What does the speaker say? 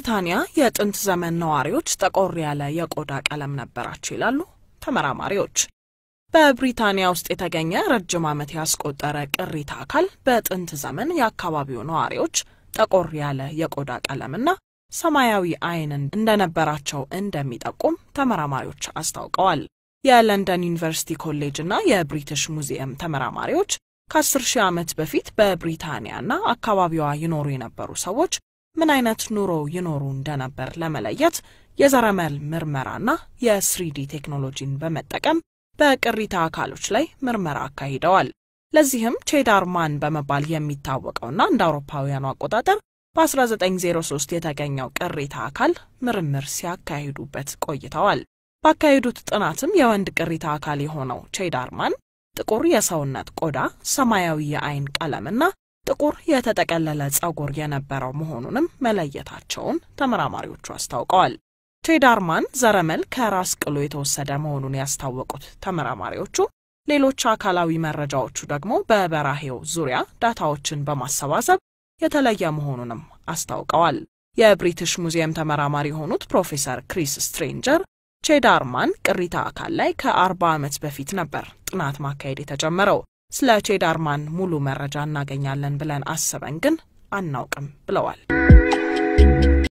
የብሪታንያ የጥንት ዘመን ነዋሪዎች ጠቆር ያለ የቆዳ ቀለም ነበራቸው ይላሉ ተመራማሪዎች። በብሪታንያ ውስጥ የተገኘ ረጅም ዓመት ያስቆጠረ ቅሪተ አካል በጥንት ዘመን የአካባቢው ነዋሪዎች ጠቆር ያለ የቆዳ ቀለምና ሰማያዊ ዓይንን እንደነበራቸው እንደሚጠቁም ተመራማሪዎች አስታውቀዋል። የለንደን ዩኒቨርሲቲ ኮሌጅ እና የብሪቲሽ ሙዚየም ተመራማሪዎች ከአስር ሺህ ዓመት በፊት በብሪታንያና አካባቢዋ ይኖሩ የነበሩ ሰዎች ምን አይነት ኑሮ ይኖሩ እንደነበር ለመለየት የዘረመል ምርመራና የስሪዲ ቴክኖሎጂን በመጠቀም በቅሪተ አካሎች ላይ ምርመራ አካሂደዋል። ለዚህም ቼዳር ማን በመባል የሚታወቀውና እንደ አውሮፓውያኑ አቆጣጠር በ1903 የተገኘው ቅሪተ አካል ምርምር ሲያካሂዱበት ቆይተዋል። ባካሄዱት ጥናትም የወንድ ቅሪተ አካል የሆነው ቼዳር ማን ጥቁር የሰውነት ቆዳ፣ ሰማያዊ የዓይን ቀለምና ጥቁር የተጠቀለለ ጸጉር የነበረው መሆኑንም መለየታቸውን ተመራማሪዎቹ አስታውቀዋል። ቼዳርማን ዘረመል ከራስ ቅሉ የተወሰደ መሆኑን ያስታወቁት ተመራማሪዎቹ ሌሎች አካላዊ መረጃዎቹ ደግሞ በበራሄው ዙሪያ ዳታዎችን በማሰባሰብ የተለየ መሆኑንም አስታውቀዋል። የብሪቲሽ ሙዚየም ተመራማሪ የሆኑት ፕሮፌሰር ክሪስ ስትሬንጀር ቼዳርማን ቅሪተ አካል ላይ ከ40 ዓመት በፊት ነበር ጥናት ማካሄድ የተጀመረው። ስለ ቼዳርማን ሙሉ መረጃ እናገኛለን ብለን አስበን ግን አናውቅም ብለዋል።